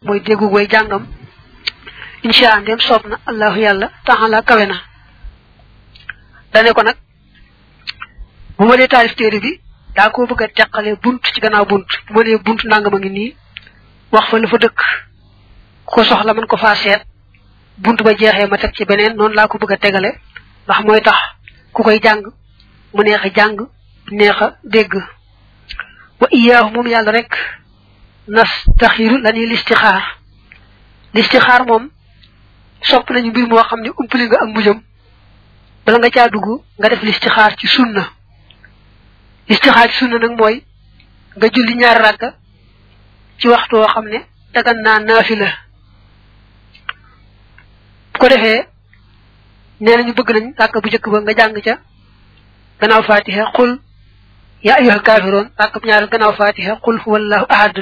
mooy déggu way jàngam insha allah ndem soob na allahu yàlla taxala kawe na dane ko nag bu ma dee taalif téere bi daa ko bëgg a teqale bunt ci gannaaw bunt bu ma dee bunt nangam a ngi nii wax fa la fa dëkk ko soxla mën ko faa seet bunt ba jeexee ma teg ci beneen noonu laa ko bëgg a tegale ndax mooy tax ku koy jàng mu neex a jàng neex a dégg wa iyaahu moom yàlla rek nas taxiru la ñuy listixaar listixaar moom sopp nañu mbir moo xam ne umpali nga ak mujjam bala nga caa dugg nga def listixaar ci sunna listixaar ci sunna nag mooy nga julli ñaari rakka ci waxtu woo xam ne dagan naa naafila bu ko defee nee nañu bëgg nañ rakka bu njëkk ba nga jàng ca gannaaw fatiha qul ya ayyuhal kaafiroon rakka bu ñaareel gannaaw fatiha qul huwallahu ahad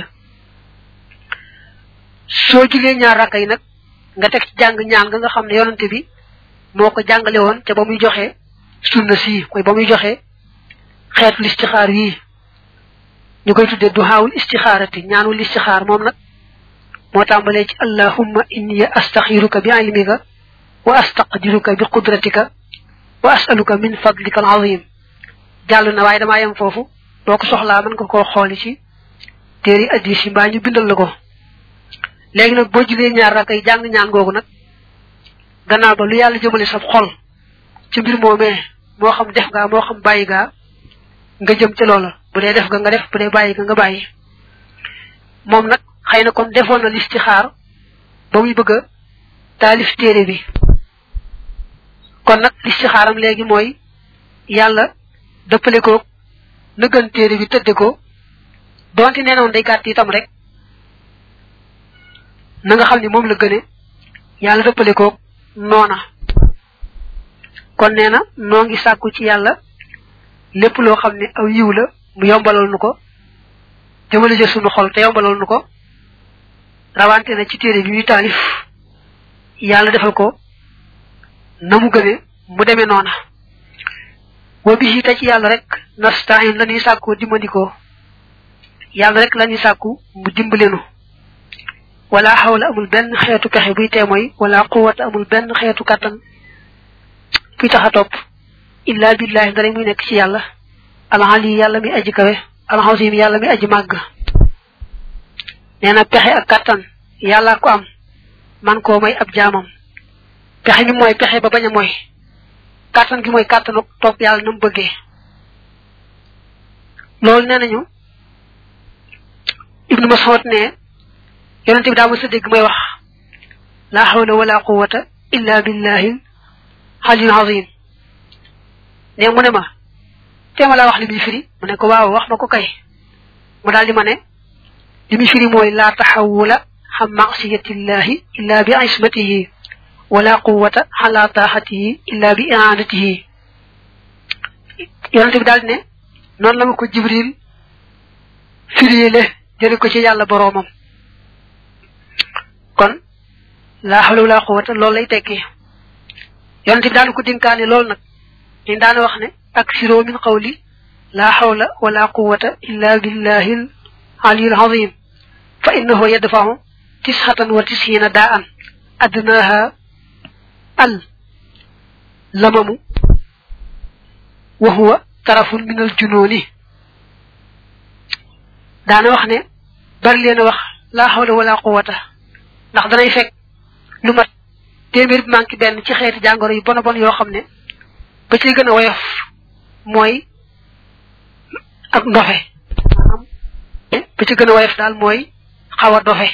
soo julee ñaar rakka yi nag nga teg ci jàng ñaan nga nga xam ne yonante bi moo ko jàngale woon te ba muy joxe sunna sii mooy ba muy joxe xeetu listixaar yii ñu koy tuddee duhaawul istixaarati ñaanul istixaar moom nag moo tàmbalee ci allahumma inni astaxiruka bi ilmika wa astaqdiruka bi qudratika wa asaluka min fadlika al azim jàll na waaye damaa yem foofu boo ko soxlaa mën nga koo xooli ci téeri addis yi mbaa ñu bindal la ko léegi nag boo julee ñaar rakay jàng ñaan googu nag gannaaw ba lu yàlla jëmale sa xol ci mbir moomee moo xam def gaa moo xam bàyyi gaa nga jëm ca loola bu dee def ga nga def bu dee bàyyi ga nga bàyyi moom nag xëy na kon defoon na listixaar ba muy bëgg a taalif téere bi kon nag listixaaram léegi mooy yàlla dëppale ko na gën téere bi tëdde ko donte nee noon day gàtt itam rek na nga xam ne moom la gëne yàlla dëppale ko noona kon nee na noo ngi sàkku ci yàlla lépp loo xam ne aw yiw la mu yombalal nu ko jëmale jë sunu xol te yombalal nu ko rawante na ci téere bi muy taalif yàlla defal ko na mu gëne mu demee noona wa bi te ci yàlla rek nastain la ñuy sàkkoo dimbandikoo yàlla rek la ñuy sàkku mu dimbalenu wala xawla amul benn xeetu pexe buy teemoy wala quwata amul benn xeetu kàttan buy tax a topp illa billahi dara muy nekk ci yàlla alxali yàlla mi aji kawe alxasim yàlla mi aji màgg nee na pexe ak kàttan yàlla ko am man koo may ab jaamam pexe mi mooy pexe ba bañ a mooy kàttan gi mooy kàttanu topp yàlla na mu bëggee loolu nee nañu ibnu mas'ud ne yonente bi daa mës a dégg may wax la hawla wala quwwata illa billahi aliyul azim ne mu ne ma teema laa wax li muy firi mu ne ko waaw wax ma ko kay mu daal di ma ne li muy firi mooy laa taxawula xam masiyatillahi illa bi ismatihi wala quwwata ala taaxatihi illa bi iaanatihi yonente bi daal di ne noonu la ma ko jibril firiile jële ko ci yàlla boroomam kon laa xawla wala quwwata loolu lay tekki yonente bi daal ko dénkaane loolu nag ñu daan wax ne ak siroo min qawli laa xawla wala quwwata illa billahi al aliyul azim fa innahu yadfahu tisxatan wa tisxiina daa an adnaaha al lamamu wa huwa tarafun min al junooni daana wax ne bari leen a wax laa xawla wala quwwata ndax danay fekk lu mat téeméer bi manqué benn ci xeeti jàngoro yu bon a bon yoo xam ne ba ci gën a woyof mooy ak ndofe ba ci gën a woyof daal mooy xaw a dofe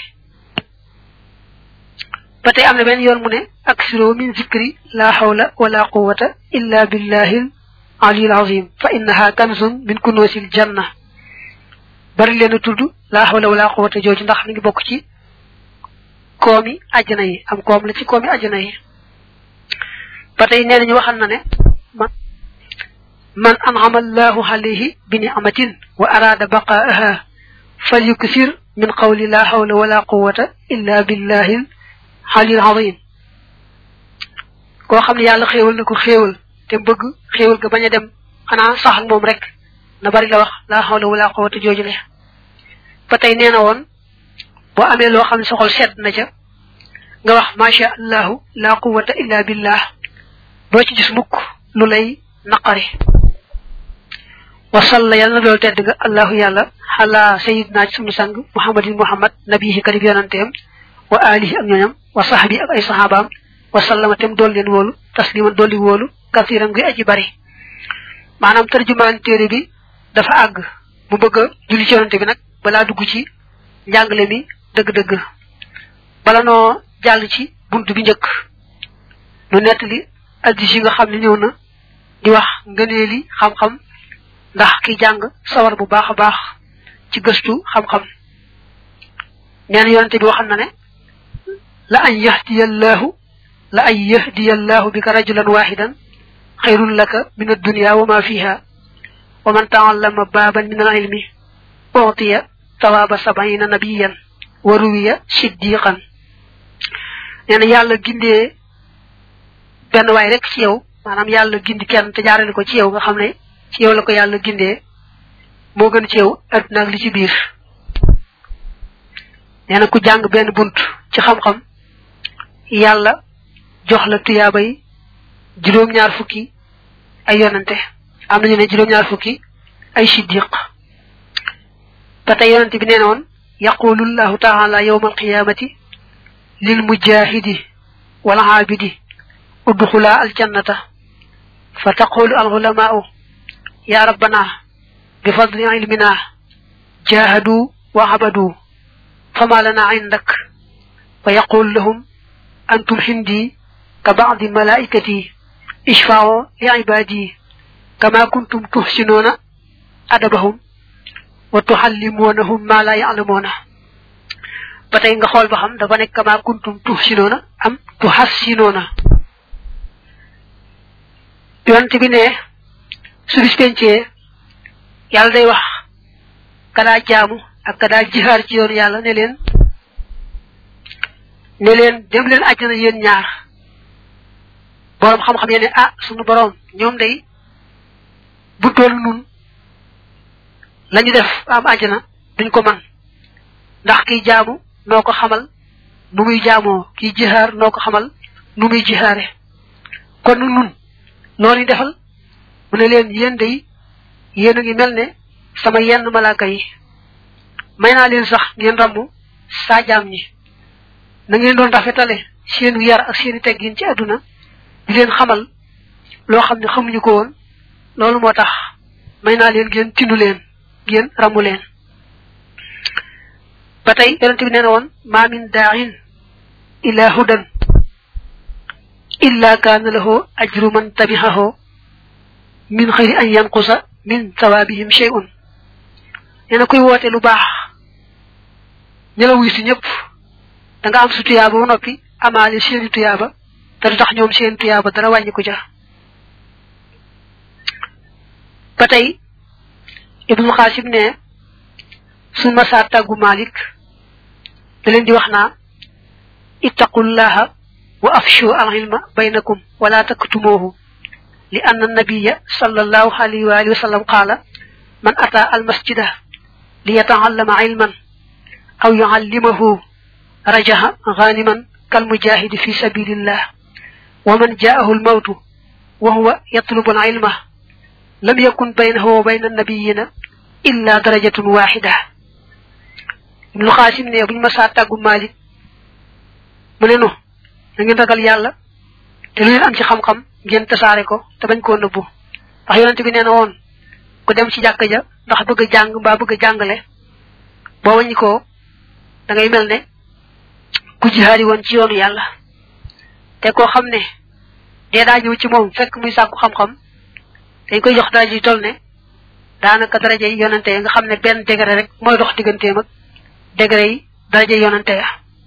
ba tey am na benn yoon mu ne ak siro min zikri la hawla wala quwwata illa billahi aliyul azim fa innaha kanzun min kunuusil janna bari leen a tudd la hawla wala quwwata jooju ndax mi ngi bokk ci koomi àjjana yi am koom la ci koomi àjjana yi ba tey nee nañu waxal na ne man man an'ama allahu alayhi bi ni'matin wa arada baqaaha falyuksir min qawli la hawla wala quwwata illa billahi aliyil azim koo xam ne yàlla xéewal na ko xéewal te bëgg xéewal ga bañ a dem xanaa sax ak moom rek na bari la wax la hawla wala quwwata jooju le ba tey nee na woon boo amee loo xam ne sa xol sedd na ca nga wax macha allahu la quwata illa billah doo ci gis mukk lu lay naqari wasalla yàlla na dool tedd nga allahu yàlla xala sayidna ci sunu sang muhammadin muhammad nabihi kadib yonanteem wa alihi ak ñooñam wa sahbi ak ay sahabaam wa sallama tem dool leen wóolu tasliman dolli wóolu kasiran gi aji bari maanaam tarjumaan téere bi dafa àgg mu bëgg a julli ci yonante bi nag balaa dugg ci njàngale mi dëgg-dëgg bala noo jàll ci bunt bi njëkk nu nettali addis yi nga xam ne ñëw na di wax ngëneeli xam-xam ndax ki jàng sawar bu baax a baax ci gëstu xam-xam nee na yonante bi waxam na ne la an yahdiyallahu la an yahdiyallahu bika rajulan wahidan xayrun laka min addunya wa ma fiha wa man taallama baaban min al ilmi utiya tawaaba sabayina nabiyan wa ruwiya siddiqan nee na yàlla gindee benn waay rek ci yow maanaam yàlla gindi kenn te jaarale ko ci yow nga xam ne ci yow la ko yàlla gindee moo gën ci yow adduna ak li ci biir nee na ku jàng benn bunt ci xam-xam yàlla jox la tuyaabay juróom-ñaar fukki ay yonante am nañu ne juróom-ñaar fukki ay siddiq ba tey yonante bi nee na woon yaqulu llahu taala yawma alqiyamati lil mujahidi wal aabidi udxula aljannata fa taqulu al ulamaau ya rabbana bi fadli ilmina jahadu wa abadu fama lana indak fa yaqulu lahum antum hindi ka ba'di malaikati ishfa'u li ibadi kama kuntum tuhsinuna adabahum wa tuhallimunahum ma la ya'lamuna batay nga xol ba xam dafa nek kama kuntum tuhsinuna am tuhassinuna yonte bi ne su bis pencé yalla day wax kada jaamu ak kada jihar ci yoon yalla ne len ne len dem len aljana yeen ñaar borom xam-xam yene ah sunu borom ñoom day bu toll nun lañu def am aljana duñ ko man ndax kiy jaamu noo ko xamal nu muy jaamoo kiy jihaar noo ko xamal nu muy jihaare kon nun loolu defal mu ne leen yéen day yéen a ngi mel ne sama yenn malaaka yi may naa leen sax ngeen rambu saa jaam ñi na ngeen doon rafetale seenu yar ak seeni teggin ci àdduna di leen xamal loo xam ne xamuñu ko woon loolu moo tax may naa leen ngeen tindu leen ngeen ramu leen ba tey yonent bi nee na woon ma min daain ila hudan illa kaana lahu ajru man tabihahu min xayri an yanqusa min thawaabihim shay'un nee na kuy woote lu baax ña la wuy si ñëpp da nga am su tuyaaba ba noppi amaale seeni tuyaaba te du tax ñoom seen tuyaaba dara wàññi ko ja ba tey ibnu xaasim ne suñ masaa tàggu malik da leen di wax naa ittaqullaha wa afshu al ilma baynakum wala taktumuhu li anna nabiya sallallahu alayhi wa alihi wa sallam qala man ata al masjida li yataallama ilman aw yuallimahu rajaha ghaniman kal mujahidi fi sabilillah wa man jaahu al mawtu wa huwa yatlubu al ilma lam yakun baynahu wa bayna nabiyina illa darajatun wahida ibnu xaasim ne buñ ma saa tàggu malik mu ne nu da ngeen ragal yàlla te lu ngeen am ci xam-xam ngeen tasaare ko te bañ koo nëbbu ndax yonente bi nee na woon ku dem ci jàkka ja ndax bëgg a jàng mbaa bëgg a jàngale boo waññi ko da ngay mel ne ku jihaari woon ci yoonu yàlla te koo xam ne dee daa ñëw ci moom fekk muy sàkku xam-xam dañ koy jox daraja yi toll ne daanaka daraja yi yonante nga xam ne benn degré rek mooy dox digganteem ak degré yi daraja yonante ya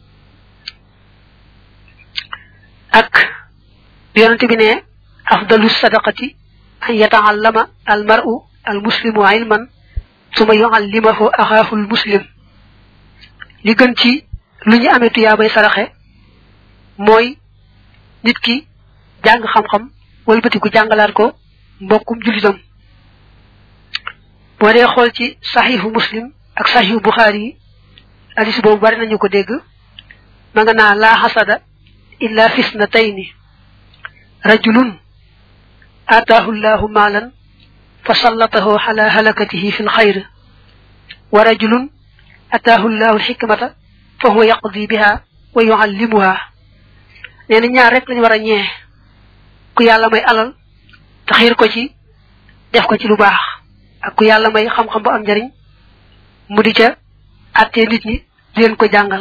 ak yonante bi ne afdalu sadaqati an yataallama al mar'u al muslimu ilman suma yuallimahu axaahu al muslim li gën ci lu ñu amee tuyaabay saraxe mooy nit ki jàng xam-xam wëlbatiku jàngalaat ko mbokkum julitam boo dee xool ci saxiixu muslim ak saxiixu buxaari yi hadis boobu bari nañu ko dégg ma nga naa laa xasada illa fisnatayni rajulun ataahu llahu maalan fa sallatahu ala halakatihi fi lxayr wa rajulun ataahu llahu lxikmata fa huwa yaqdi biha wa yuallimuha nee na ñaar rek lañu war a ñee ku yàlla may alal te xiir ko ci def ko ci lu baax ak ku yàlla may xam-xam bu am njariñ mu di ca attee nit ñi di leen ko jàngal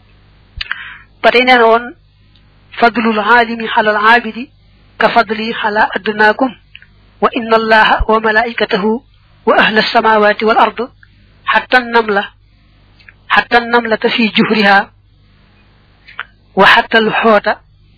ba tey nee na woon fadlul aalimi xalal aabidi ka fadli xala adnaakum wa inna allaha wa malaikatahu wa ahla alsamawati wal ard xatta namla xatta namlata fi juhriha wa xatta al xoota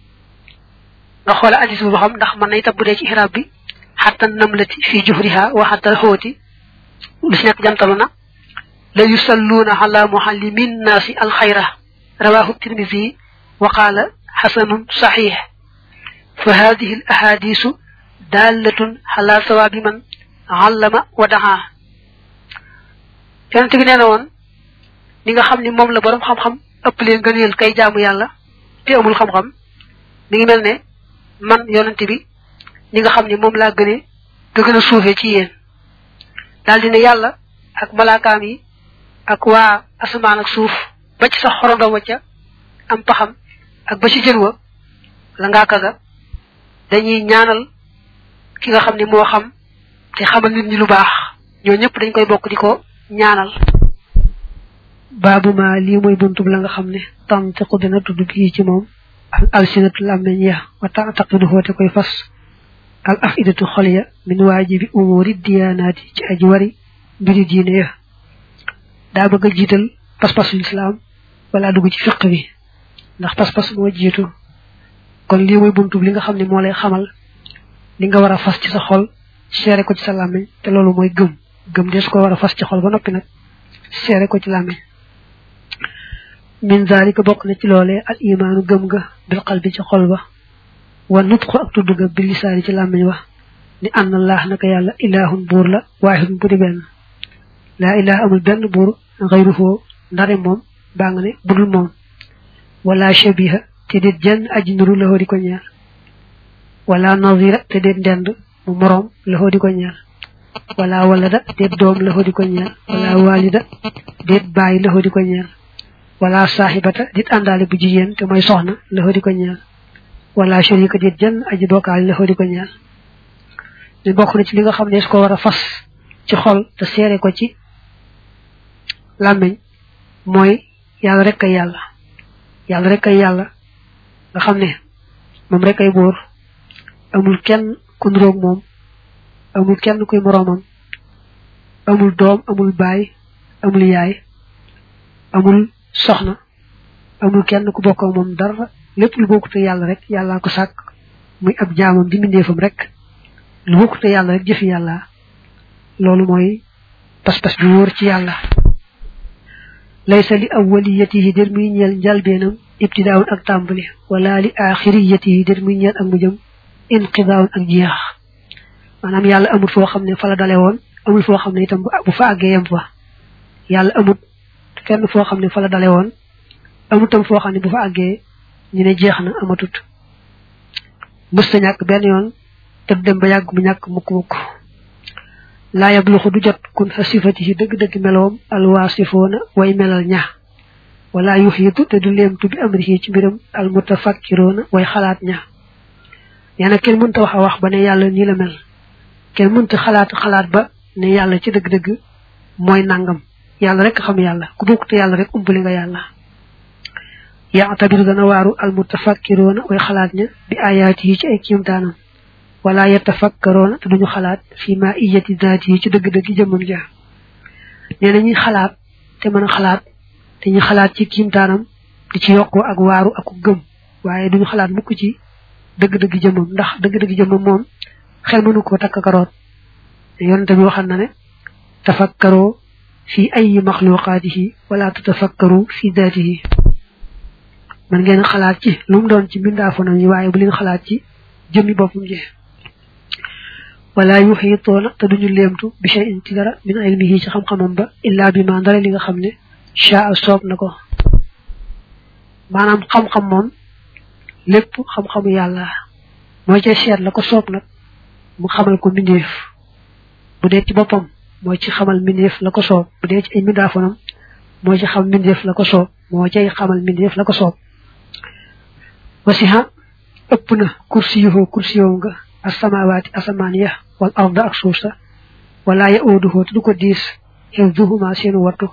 nga xoola addis bu xam ndax mën na itam bu dee ci xiraab bi xatta namlati fi juhriha wa xatta al xooti lu si nekk jantalu na la yusalluuna ala muallimin naasi alxayra rawahu tirmisi wa qaala xasanun saxiix fa hadihi al ahadisu dallatun ala sawaabi man allama wa daxaa yonente bi nee na woon ni nga xam ni moom la borom xam-xam ëpp leen gëneel kay jaamu yàlla te amul xam-xam mi ngi mel ne man yonente bi ni nga xam ni moom laa gënee nga gën a suufee ci yéen daal di ne yàlla ak malaakaam yi ak waa asamaan ak suuf ba ci sax xorondom wa ca am paxam ak ba ci jën wa la ngaa kaga dañuy ñaanal ki nga xam ne moo xam te xamal nit ñi lu baax ñoo ñëpp dañ koy bokk di ko ñaanal baabu ma lii mooy buntub la nga xam ne tantiqu dina tudd bii ci moom al alsinatu làmmeñ ya wa taataqidu xoote koy fas al afidatu xol ya min waajibi umuri diyaanaati ci aji wari mbiri diine ya daa bëgg a jiital pas-pasu lislaam wala dugg ci fiq bi ndax pas-pas moo jiitu kon lii mooy buntub li nga xam ne moo lay xamal li nga war a fas ci sa xol seere ko ci sa làmmiñ te loolu mooy gëm gëm des ko war a fas ci xol ba noppi nag seere ko ci làmmiñ min zalika bokk na ci loolee al imaanu gëm ga bil qalbi ci xol ba wa nutqu ak tudd ga bil lisaani ci làmmiñ wa ni anna allah naka yàlla ilahun buur la waahidun bu di benn laa ilaha amul benn buur xayruhu ndare moom baa nga ne budul moom wala shabiha te déet jenn aji nuru la di ko ñaar wala nazira te déet ndend mu moroom la di ko ñaar wala walada déet doom la di ko ñaar wala walida déet bàyyi la di ko ñaar wala saaxibata déet àndaale bu jigéen te mooy soxna la di ko ñaar wala sharika déet jenn aji bokkaale la di ko ñaar ñu bokk na ci li nga xam ne su ko war a fas ci xol te seere ko ci làmmiñ mooy yàlla rek kay yàlla yàlla rek kay yàlla nga xam ne moom rek ay buur amul kenn ku nuroog moom amul kenn kuy moroomam amul doom amul baay amul yaay amul soxna amul kenn ku bokk ak moom dara lépp lu bokkute yàlla rek yàllaa ko sàkk muy ab jaamam di mbindeefam rek lu bokkute yàlla rek jëfi yàlla loolu mooy pas-pas bi wóor ci yàlla laysa li awwaliyatihi der muy ñeel njalbeenam ibtidaawun ak tàmbali wala li axiriyatihi der muy ñeel ak mujjam inqidaawun ak jeex maanaam yàlla amul foo xam ne fa la dale woon amul foo xam ne itam bu fa àggee yem fa yàlla amut fenn foo xam ne fa la dale woon amut tam foo xam ne bu fa àggee ñu ne jeex na amatut mës ta ñàkk benn yoon te du dem ba yàgg mu ñàkk mukk-mukk laa yabluxu du jot kun xa sifati yi dëgg-dëgg meloom alwaasifoona way melal ña wala yuxiitu te du leemtu bi amrihi ci mbiram almutafakkiroona way xalaat ña nee na kenn mënta wax a wax ba ne yàlla nii la mel kenn mënta xalaat xalaat ba ne yàlla ci dëgg-dëgg mooy nangam yàlla rek xam yàlla ku bokkute yàlla rek umpali nga yàlla yaatabiru dana waaru almutafakkiroona way xalaat ña bi ayaati yi ci ay kiimtaanam wala yatafakkaroona te duñu xalaat fi ma iyati daati yi ci dëgg-dëgg jëmmam ja nee na ñuy xalaat te mën a xalaat te ñu xalaat ci kiimtaanam di ci yokkoo ak waaru ak gëm waaye duñu xalaat mukk ci dëgg-dëgg jëmmam ndax dëgg-dëgg jëmmam moom xel mënu ko takk karoot yonente bi waxal na ne tafakkaroo fi ayi maxluqaatihi wala tatafakkaru fi daatihi man ngeen xalaat ci lu mu doon ci mbindaafonam yi waaye bu leen xalaat ci jëmmi boppam ji wala yuxiitoona te duñu leemtu bi shay'in ci dara min ilmihi ci xam-xamam ba illa bi ma ndara li nga xam ne shaa soob na ko maanaam xam-xam moom lépp xam-xamu yàlla mooy ca seet la ko soob nag mu xamal ko mbindeef bu dee ci boppam mooy ci xamal mbindeef la ko soob bu dee ci ay mbindaafonam mooy ci xam mbindeef la ko soob moo cay xamal mbindeef la ko soob wasiha ëpp na kursi yuhoo kursi yow nga asamawaati asamaan ya wal arda ak suuf sa wala ya ooduhoo te du ko diis xew duhuma seenu wattu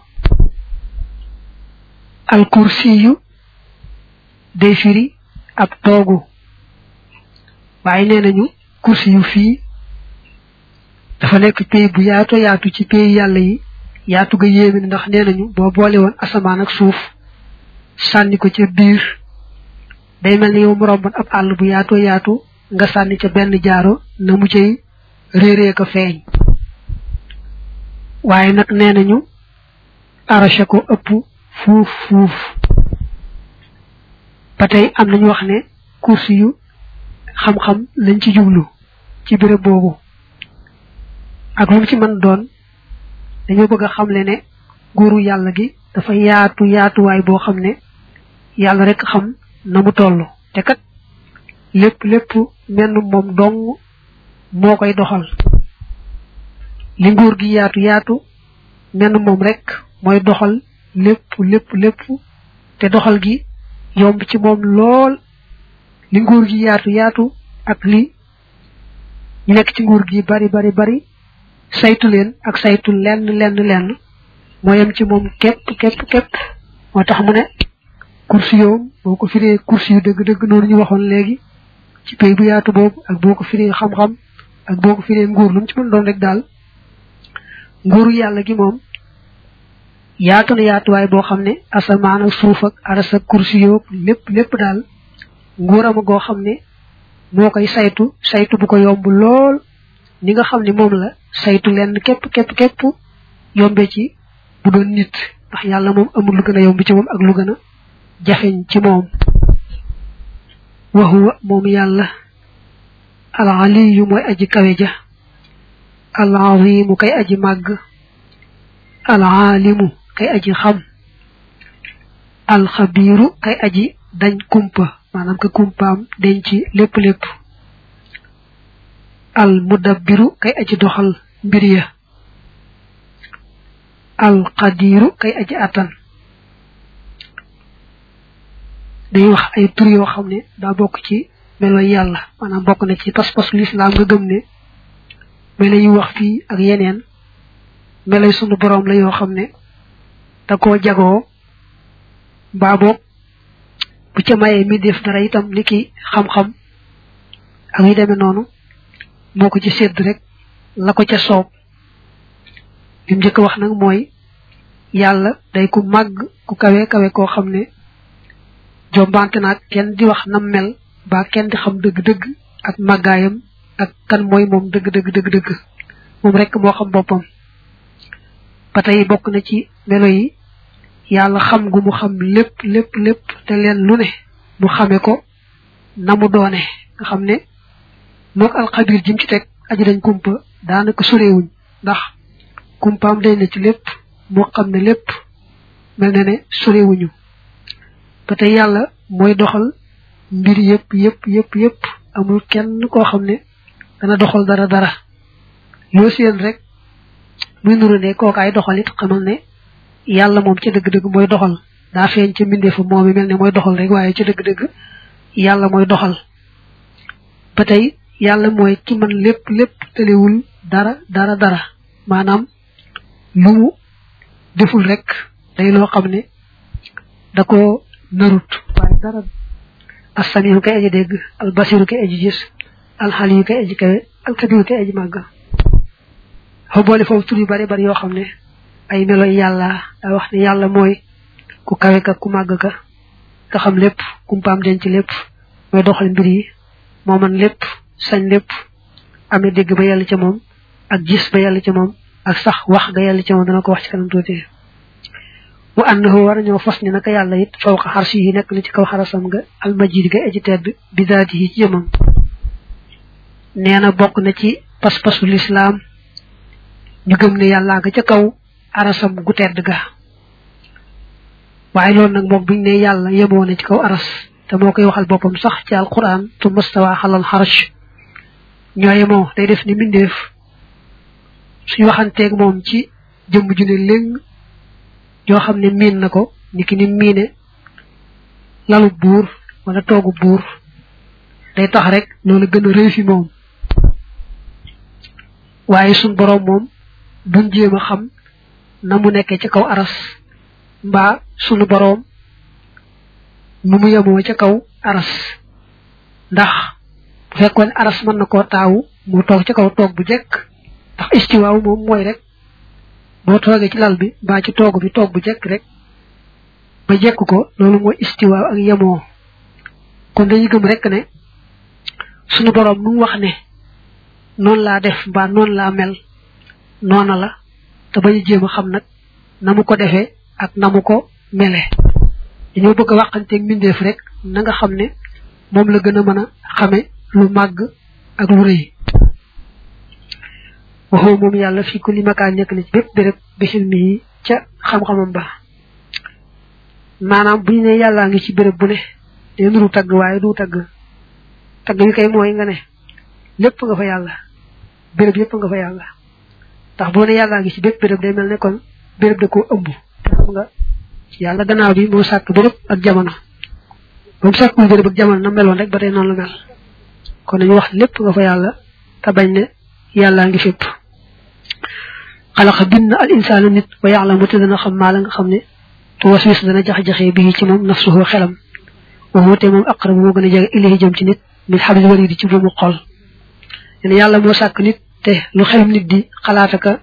al kursi yu day firi ab toogu waaye nee nañu kursi yu fii dafa nekk pays bu yaato yaatu ci pays yàlla yi yaatu ga yéeme ndax nee nañu boo boole woon asamaan ak suuf sànni ko ca biir day mel ni yow mu romboon ab àll bu yaatoo yaatu nga sànni ca benn jaaro na mu cay réeree ko feeñ waaye nag nee nañu arraché ko ëpp fuuf fuuf ba tey am nañu wax ne kursi yu xam-xam lañ ci jublu ci béréb boobu ak lu mu ci mën doon dañoo bëgg a xamle ne nguuru yàlla gi dafa yaatu yaatuwaay boo xam ne yàlla rek xam na mu toll te kat lépp lépp menn moom dong moo koy doxal li nguur gi yaatu yaatu menn moom rek mooy doxal lépp lépp lépp te doxal gi yomb ci moom lool li nguur gi yaatu yaatu ak li ñu nekk ci nguur gi bari bari bari saytu leen ak saytu lenn lenn lenn moo yem ci moom képp képp képp moo tax mu ne kursi yoom boo ko firee kursi yu dëgg-dëgg noonu ñu waxoon léegi ci pays bu yaatu boobu ak boo ko firee xam-xam ak boo ko firee nguur lu mu ci mën doon rek daal nguuru yàlla gi moom yaatu na yaatuwaay boo xam ne asamaan ak suuf ak aras ak kursi yoog lépp lépp daal nguuram goo xam ne moo koy saytu saytu bu ko yomb lool ni nga xam ne moom la saytu lenn képp képp képp yombe ci bu doon nit ndax yàlla moom amul lu gën a yomb ci moom ak lu gën a jafeñ ci moom waxuwa moom yàlla al aliyu mooy aji kawe ja al azimu kay aji màgg al alimu kay aji xam al xabiru kay aji dañ kumpa maanaam ka kumpaam dañ ci lépp lépp al mudabbiru kay aji doxal mbir ya al qadiru kay aji attan dañuy wax ay tur yoo xam ne daa bokk ci melo yàlla maanaam bokk na ci pas-pas lislaam nga gëm ne melo yi wax fii ak yeneen melo sunu boroom la yoo xam ne da koo jagoo mbaa boog bu ca mayee mi def dara itam ni ki xam-xam ak yu demee noonu moo ko ci sédd rek la ko ca soob li mu njëkk wax nag mooy yàlla day ku màgg ku kawe kawe koo xam ne jombante naag kenn di wax nam mel ba kenn di xam dëgg-dëgg ak màggaayam ak kan mooy moom dëgg-dëgg dëgg-dëgg moom rek moo xam boppam ba tey bokk na ci melo yi yàlla xam gu mu xam lépp lépp lépp te leen lu ne mu xame ko na mu doone nga xam ne mook alxabir jim ci teg aji dañ kumpa daanaka sorewuñ ndax kumpaam day na ci lépp moo xam ne lépp mel na ne sorewuñu ba tey yàlla mooy doxal mbir yëpp yëpp yëpp yëpp amul kenn koo xam ne dana doxal dara dara loo seen rek muy nuru ne kookaay doxal it xamal ne yàlla moom ca dëgg-dëgg mooy doxal daa feeñ ca mbindeefu moom mi mel ne mooy doxal rek waaye ca dëgg-dëgg yàlla mooy doxal ba tey yàlla mooy ki man lépp lépp tëlewul dara dara dara maanaam lu mu deful rek day loo xam ne da ko narut waaye dara assamiru kay aji dégg al basiru kay aji gis al xaliyu kay aji kawe al kabiru kay aji màgg xaw boole foofu tur yu bari bari yoo xam ne ay melo yàlla daa wax ne yàlla mooy ku kawe ka ku màgg ka nga xam lépp kumpaam denc lépp mooy doxal mbir yi moo man lépp sañ lépp amee dégg ba yàlla ca moom ak gis ba yàlla ca moom ak sax wax ga yàlla ca moom dana ko wax ci kanam tuuti wa annahu war ñoo fas ni naka yàlla it fawqa xarsi yi nekk na ci kaw xarasam nga almajid ga aji tedd bi daati yi ci jëmam nee na bokk na ci pas-pasu lislaam ñu gëm ne yàlla nga ca kaw arasam gu tedd ga waaye loolu nag moom biñ ne yàlla yemoo na ci kaw aras te moo koy waxal boppam sax ci alquran tu mustawa xalal xarash ñoo yemoo day def ni mbindeef suñu waxanteeg moom ci jëmm ju ne léng yoo xam ne miin na ko niki ni miine lalu buur wala toogu buur day tax rek loolu gën a rëy fi moom waaye suñ boroom moom buñ jéem a xam na mu nekkee ci kaw aras mbaa sunu boroom nu mu yemoo ca kaw aras ndax bu fekkoon aras mën na koo taawu mu toog ca kaw toog bu jekk ndax istiwaaw moom mooy rek boo toogee ci lal bi mbaa ci toog bi toog bu jekk rek ba jekk ko loolu mooy istiwaaw ak yemoo kon dañuy gëm rek ne sunu boroom nu mu wax ne noonu laa def mbaa noonu laa mel noona la te bañu jéem a xam nag na mu ko defee ak na mu ko mele dañoo bëgg a waxanteeg mbindeef rek na nga xam ne moom la gën a mën a xame lu màgg ak lu rëy waxoo moom yàlla fii ku li makaan nekk na ci bépp béréb bi xilmi yi ca xam-xamam ba maanaam bu ñu ne yàllaa ngi ci béréb bu ne day nuru tagg waaye du tagg tagg wi kay mooy nga ne lépp nga fa yàlla béréb yépp nga fa yàlla ndax boo ne yàllaa ngi ci bépp béréb day mel ne kon béréb da koo ëmb xam nga yàlla gannaaw bi moo sàkk béréb ak jamono ba mu sàkkul béréb ak jamono na meloon rek ba tey noonu la mel kon dañu wax lépp nga fa yàlla te bañ ne yàllaa ngi fépp xalaqa bind al insaana nit wa ya'lamu te dana xam maa la nga xam ne tu waswis dana jax-jaxee bii ci moom nafsuhu xelam wa te moom aqrab moo gën a jege ilahi jëm ci nit min hablil warid ci buumu xol leen yàlla moo sàkk nit te lu xelum nit di xalaataka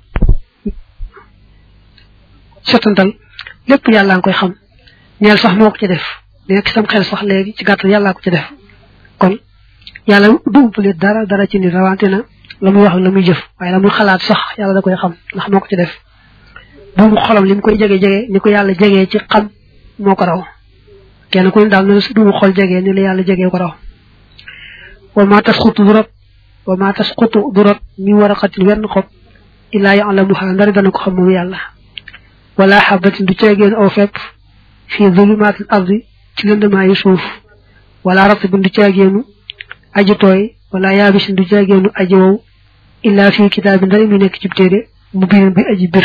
setantal lépp yàllaa nga koy xam ñeel sax moo ko ci def nekk sam xel sax léegi ci gàttal yàllaa ko ci def kon yàlla du umpale dara dara ci nit rawante na la muy wax la muy jëf waaye la muy xalaat sax yàlla da koy xam ndax moo ko ci def bu mu xolam li mu koy jege jege ni ko yàlla jegee ci xam moo ko raw kenn ku ne daal na du mu xol jegee ni la yàlla jegee ko raw wa ma tasqutu du rot wa ma tasqutu du rot mi waraqatin wenn xob illaa ya'lamuha ndari dana ko xam moom yàlla wala xabatin du ceegeen aw fepp fii zulumaatil ardi ci lëndamaayu suuf wala ratbin du ceegeenu aji tooy wala yaabisin du ceegeenu aji wow illaa fii kitaabin ndari mu nekk ci téere mu biir bi aji bir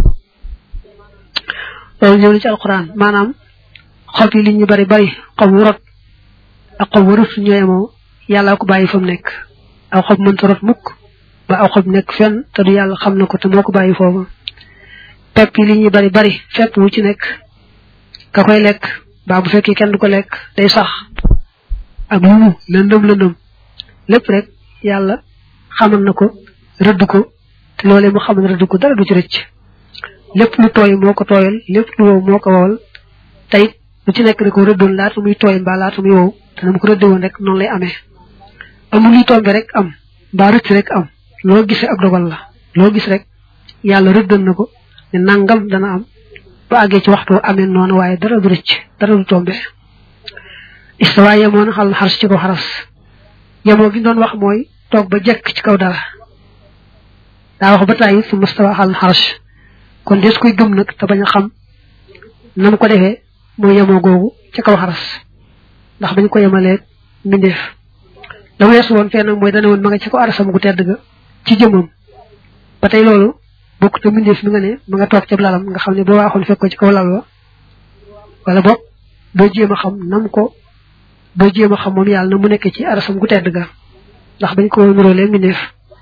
loolu ñëw na ci alquran maanaam xob yi li ñu bari bari xob wu rot ak xob wu rot ñooyemoo yàllaa ko bàyyi fa mu nekk aw xob mënta rot mukk ba aw xob nekk fenn te du yàlla xam na ko te moo ko bàyyi foofu pepp yi li ñuy bari bari fepp wu ci nekk ka koy lekk baa bu fekkee kenn du ko lekk day sax ak lu mu lëndëm lëndëm lépp rek yàlla xamal na ko rëdd ko te loolee mu xamal rëdd ko dara du ci rëcc lépp lu tooy moo ko tooyal lépp lu wow moo ko wowal tayit lu ci nekk da ko rëddoon laata muy tooy mbaa laata muy wow te na mu ko rëdde woon rek noonu lay amee amul luy tombe rek am mbaa rëcc rek am loo gisee ak dogal la loo gis rek yàlla rëddal na ko ne nangam dana am ba àggee ci waxtu amee noonu waaye dara du rëcc dara du tombe istawa yemoon xal xaras ci ko xaras yemoo gi doon wax mooy toog ba jekk ci kaw dara daa wax ba tàyyi su mustawa xal xaras kon des koy gëm nag te bañ a xam na mu ko defee mooy yemoo googu ci kaw xaras ndax bañ ko yemalee mbindeef la weesu woon fee nag mooy dana woon ma nga ci ko arasam gu tedd ga ci jëmam ba tey loolu bokk te mbindeef mi nga ne ma nga toog ca lalam nga xam ne boo waaxoon fekk ko ci kaw lal wa wala boog boo jéem a xam nam ko boo jéem a xam moom yàlla na mu nekk ci arasam gu tedd ga ndax bañ ko nuróolee mbindeef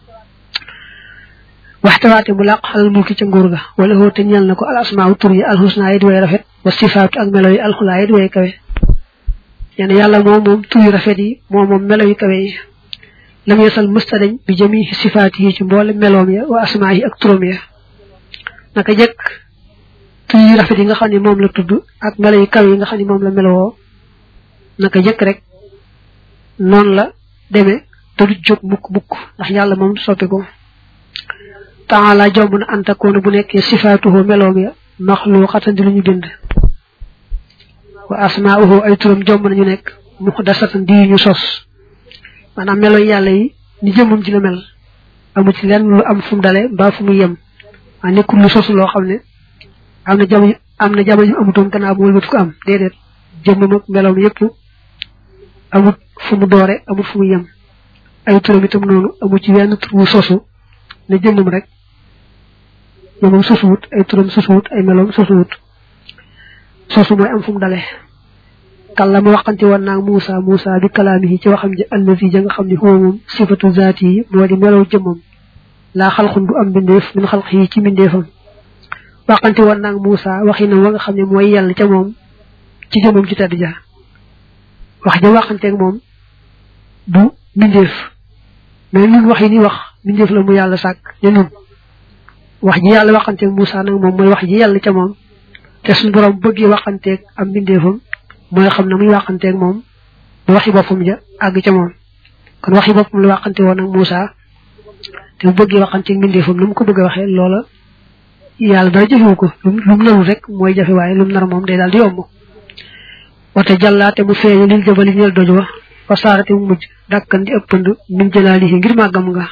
waxtawaate mu làq xalal mulki ca nguur ga wala hoo te ñeel na ko al asmaaw tur yi alxusnaa yi di way rafet wa sifaatu ak melo yi alxulaa yi di way kawe nee na yàlla moom moom tur yu rafet yi moom moom melo yu kawe yi lam yesal mësta dañ bi jëmi sifaat yi ci mboole meloom ya wa asmaa yi ak turam ya naka jëkk tur yu rafet yi nga xam ne moom la tudd ak melo yu kawe yi nga xam ne moom la melowoo naka jëkk rek noonu la demee te du jóg mukk mukk ndax yàlla moom soppi ko taala jomb na antakoona bu nekkee sifaatuhu meloom ya maxluuqatan di lu ñu bind wa asmaauhu ay turam jomb nañu nekk muxdasatan di ñu sos maanaam melo yàlla yi ni jëmmam ji la mel amu ci lenn lu am fu mu dale mbaa fu mu yem a nekkul lu sosu loo xam ne am na jamono am na jamono ñu amutoon gannaaw bu wëlbati ko am déedéet jëmmam ak meloom yépp amut fu mu doore amut fu mu yem ay turam itam noonu amut ci wenn tur wu sosu ne jëmmam rek jëmmam sosuwut ay turam sosuwut ay meloom sosuwut sosu mooy am fu mu dale kàllama waxante woon naag Moussa Moussa bi kalaamihi ci waxam ji allazi ja nga xam ne huwa moom sifatu zaati yi moo di melow jëmmam laa xalxun du am mbindeef min xalq yi ci mbindeefam waxante woon naag Moussa waxinam wa nga xam ne mooy yàlla ca moom ci jëmmam ci tedd ja wax ja waxanteeg moom du mbindeef mais ñun wax yi ni wax mbindeef la mu yàlla sàkk ne nun wax ji yàlla waxanteeg Moussa nag moom mooy wax ji yàlla ca moom te suñu borom bëggee waxanteeg am mbindeefam mooy xam ne muy waxanteeg moom ba waxi boppam ja àgg ca moom kon waxi boppam la waxante woon ak Moussa te bu bëggee waxanteeg mbindeefam lu mu ko bëgg a waxee loola yàlla dara jëfewu ko lu mu narul rek mooy jafe waaye lu mu nar moom day daal di yomb wate jàllaate mu feeñu lil jabali ñeel doj wa fa saarate mu mujj dàkkan di ëppand min jëlaalihi ngir màggam nga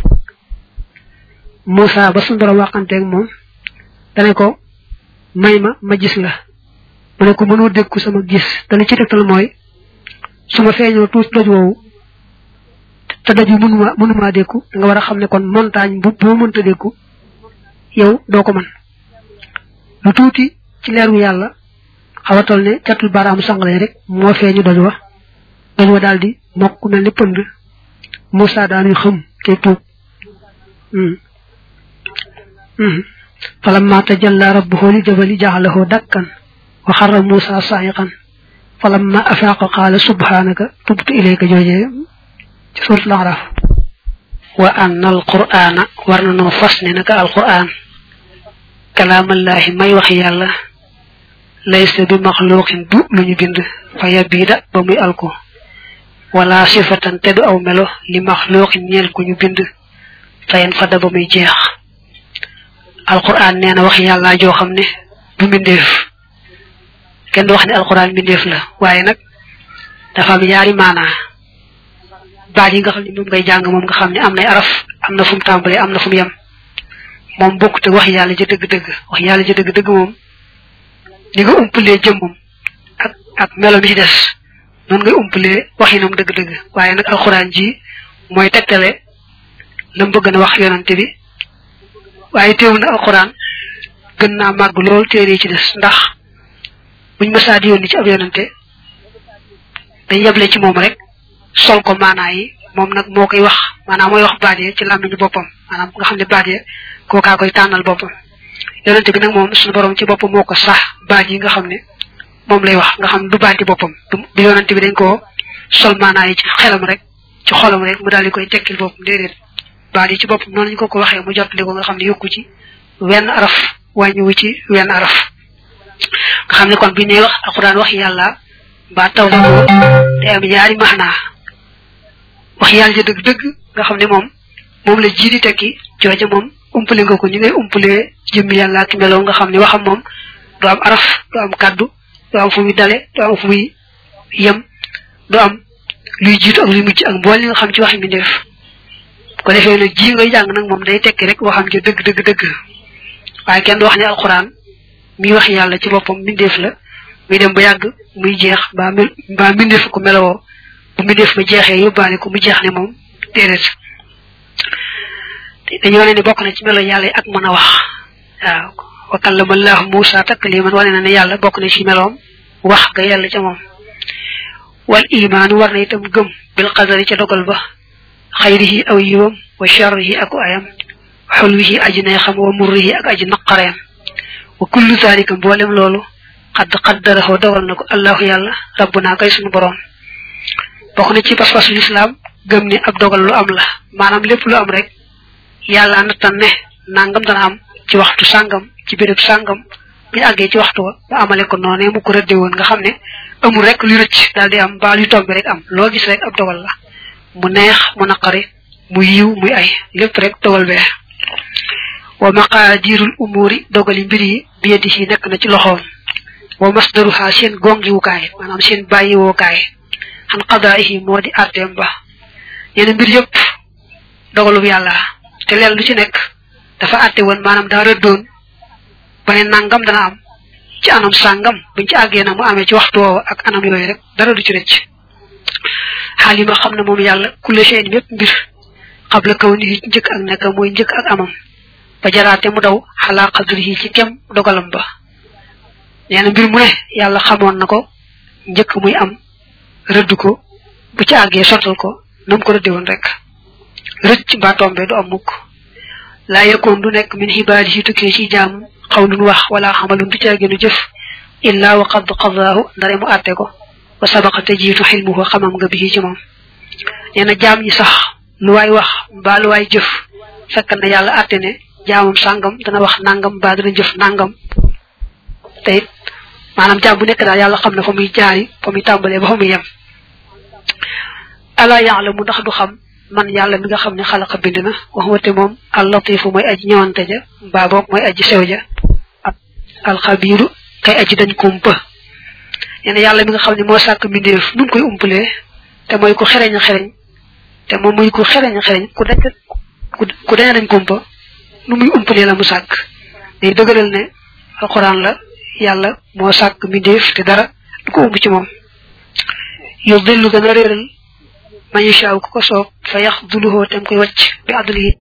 Moussa ba suñu borom waxanteeg moom dane ko may ma ma gis la mu ne ko mënoo dékku sama gis dana ci tegtal mooy su ma feeñoo tuuti doj woowu te doj wi mënuma mënumaa dékku da nga war a xam ne kon montagne bu boo mënta dékku yow doo ko mën lu tuuti ci leeru yàlla xaw a toll ne catul baaraamu sangale rek moo feeñu doj wa doj wa daal di mokk mel ni pënd Moussa daanuy xam te tuub falamma tajalla rabbuhu li jabali ja'alahu dakkan wa xarra Moussa saayiqan falamma afaaqa qaala subhanaka tubtu ilayka joojee ci suuratul Araf wa anna alqur'ana war na noo fas ne naka alqur'an kalaamallaahi may wax yàlla laysa bi maxluuqin du lu ñu bind fa yabiida ba muy alko wala sifatan te du aw melo li maxluuqin ñeel ku ñu bind fayen fada ba muy jeex alquran nee na wax yàlla joo xam ne du mbindeef kenn du wax ne alquran mbindeef la waaye nag dafa am yaari maanaa baat yi nga xam ne moom ngay jàng moom nga xam ne am nay araf am na fu mu tàmbalee am na fu mu yem moom bokkut ak wax yàlla ja dëgg-dëgg wax yàlla ja dëgg-dëgg moom ni nga umpalee jëmmam ak ak melo mi ci des noonu ngay umpalee waxinam dëgg-dëgg waaye nag alxuraan ji mooy tegtale la mu bëgg na wax yonante bi waaye teewul na alxuraan gën naa màgg lool téere ci des ndax buñ mësaa di yónni ci ab yonante dañ yeble ci moom rek sol ko maanaa yi moom nag moo koy wax maanaam mooy wax baat yi ci làmmiñu boppam maanaam nga xam ne baat yi kookaa koy tànnal boppam yonente bi nag moom suñu borom ci boppam moo ko sax baat yi nga xam ne moom lay wax nga xam ne du baati boppam du yonente bi dañ koo sol maanaa yi ci xelam rek ci xolam rek mu daal di koy tekkil boppam déedéet baat yi ci boppam noonu ñu ko ko waxee mu jotali ko nga xam ne yokku ci wenn araf wàññiwu ci wenn araf nga xam ne kon bi ne wax alxuraan wax yàlla mbaa taw ko day am ñaari maanaa wax yàlla ja dëgg-dëgg nga xam ne moom moom la ji di tekki jooja moom umpale nga ko ñu ngay umpalee jëmmi yàlla ak meloo nga xam ne waxam moom du am araf du am kàddu du am fu muy dale du am fu muy yem du am luy jiitu ak luy mujj ak mbool li nga xam ci waxi mi def ko defee nag ji ngay jàng nag moom day tekki rek waxam ja dëgg dëgg dëgg waaye kenn du wax ne alxuraan mi wax yàlla ci boppam mbindeef la muy dem ba yàgg muy jeex mbaa mel mbaa mbindeef ko melowoo bu mbindeef ma jeexee yóbbaale ko mu jeex ne moom déedéet dañoo ne ni bokk na ci melo yàlla yi ak mën a wax waaw wa kallama allahu Musa takliman wane na ne yàlla bokk na ci meloom wax ga yàlla ca moom wal imaanu war na itam gëm bil qadari ca dogal ba xayrihi aw yiwam wa sharrihi ak ayam xulwihi aji neexam wa murrihi ak aji naqareem wa kullu zalika mboolem loolu xadd qaddarahu dogal na ko allahu yàlla rabbuna kay sunu borom bokk na ci pas-pasu lislaam gëm ni ab dogal lu am la maanaam lépp lu am rek yàlla nattan ne nangam dana am ci waxtu sàngam ci béréb sàngam bu ñu àggee ci waxtu wa ba amale ko noonee mu ko rëdde woon nga xam ne amul rek lu rëcc daal di am ba lu tombe rek am loo gis rek ab dogal la mu neex mu naqari mu yiw muy ay lépp rek dogal bee wa maqaadirul umuri dogali mbir yi bi yadihi nekk na ci loxoom wa masdaruha seen gongiwukaay maanaam seen bàyyiwookaay xan qadaa'ihi moo di arteem ba yeneen mbir yëpp dogalub yàlla te leen lu ci nekk dafa àtte woon maanaam daa rëddoon ba ne nangam dana am ci anam sàngam buñ ci àggee nag mu amee ci waxtu woowa ak anam yooyu rek dara du ci rëcc xaalima xam ne moom yàlla kulle seen mépp mbir xabla kaw ni njëkk ak nekk mooy njëkk ak amam ba jaraate mu daw xalaa xadri yi ci kem dogalam ba nee na mbir mu ne yàlla xamoon na ko njëkk muy am rëdd ko bu ci àggee sottal ko nam ko rëdde woon rek rëcc mbaa tombe du am mukk laa yëkkoon du nekk min xibaadi yi tukkee ci jaam xawlun wax wala xamalun du ci àggeenu jëf illaa wa qad qadaahu ndare mu àtte ko wa sabaqa te jiitu xilmuhu xamam nga bi ci moom nee na jaam ñi sax lu waay wax mbaa lu waay jëf fekk na yàlla àtte ne jaamam sàngam dana wax nangam mbaa dana jëf nangam te it maanaam jaam bu nekk daal yàlla xam na fa muy jaari fa muy tàmbalee ba fa muy yem ala yaalamu ndax du xam man yàlla mi nga xam ne xalaqa bind na wax wate moom al latifu mooy aji ñëwante ja mbaa boog mooy aji sew ja alxabiru kay aji dañ kumpa nee na yàlla mi nga xam ne moo sàkk mbindeef nu mu koy umpalee te mooy ku xereñ a xereñ te moom muy ku xereñ a xereñ ku dañ ku dañ dañ kumpa nu muy umpalee la mu sàkk day dëgëral ne alxuraan la yàlla moo sàkk mbindeef te dara du ko umb ci moom yow dillu gën a réeral man yashaaw ku ko soob fa yax duluhoo tem koy wàcc bi adlihi